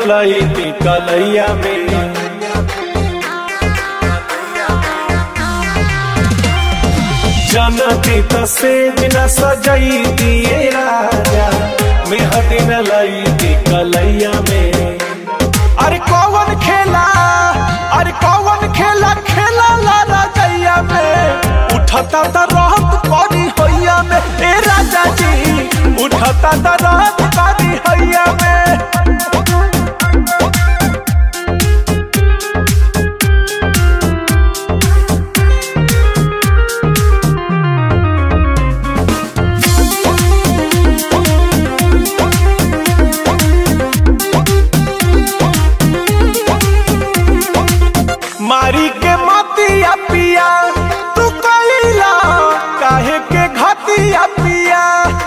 लईती कलैया में जनती त से बिना सजई दिए राजा मेहदी न लईती कलैया में अरे कौन खेला अरे कौन खेला खेला ला राजैया में उठता त रहत करी हैया में ए राजा जी उठता त रहत करी हैया में मारी के मतिया पिया तू कइला काहे के घतिया पिया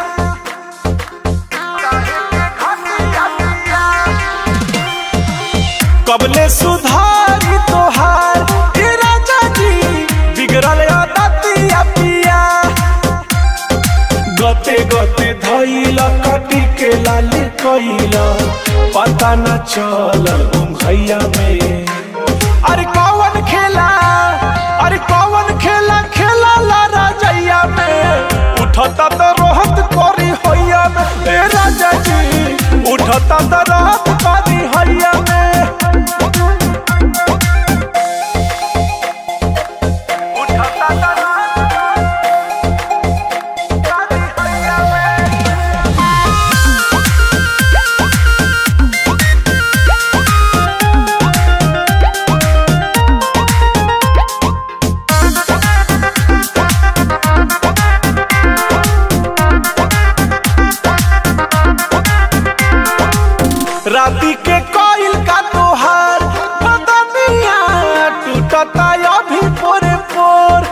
कबले सुधारी तोहार ए राजा जी बिगड़ल आदतिया पिया गते गते धैला कटी के लाल कइला पता न चलल घैया में अरे कौन खेला अरे कौन खेला खेला ला राजैया में उठता तो रोहत करी हैया में ए राजा जी उठता तो रोहत करी हैया में उठता तो रोहत करी हैया में राती के कोयल का तोहार बदनिया टूटता अभी पोरे पोर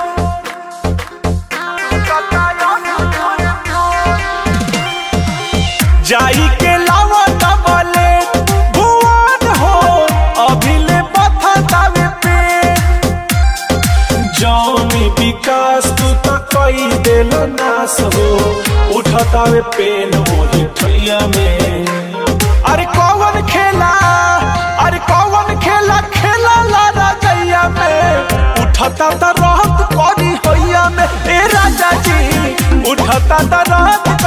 जाई के लावा डबले भुवन हो अभी ले बथतावे पे जौनी विकास तू तो कई देल नास हो उठतावे पेन मोही ठैया में अरे कौन खेला अरे कौन खेला खेला ला राजैया में उठता त रहत करी हैया में ए राजा जी उठता त रहत